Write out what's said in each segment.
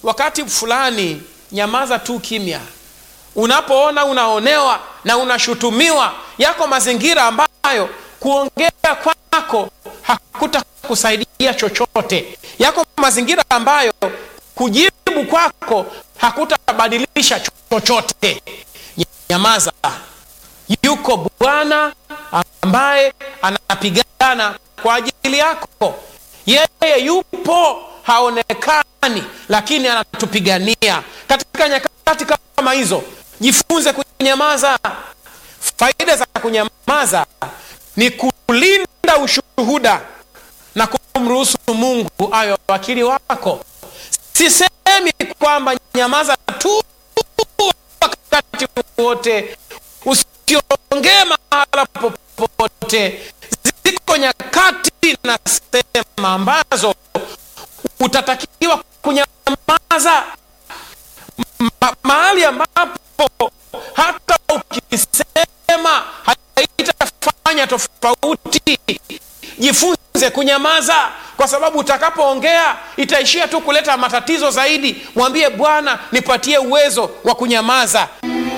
wakati fulani nyamaza tu kimya unapoona unaonewa na unashutumiwa yako mazingira ambayo kuongea kwako hakuta kusaidia chochote yako mazingira ambayo kujibu kwako hakutabadilisha chochote nyamaza yuko bwana ambaye anapigana kwa ajili yako yeye yupo haonekani lakini anatupigania katika nyakati kama hizo jifunze kunyamaza faida za kunyamaza ni kulinda ushuhuda na kumruhusu mungu ayo wakili wako sisemi kwamba nyamaza tu wakati wote usiongee mahala popote ziko nyakati na sehemu ambazo utatakiwa kunyamaza ma, mahali ambapo hata ukisema haitafanya tofauti jifunze kunyamaza kwa sababu utakapoongea itaishia tu kuleta matatizo zaidi mwambie bwana nipatie uwezo wa kunyamaza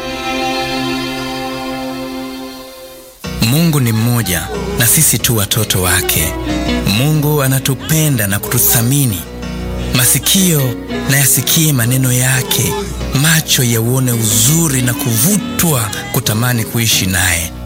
mungu ni mmoja na sisi tu watoto wake mungu anatupenda na kututhamini masikio na yasikie maneno yake macho yauone uzuri na kuvutwa kutamani kuishi naye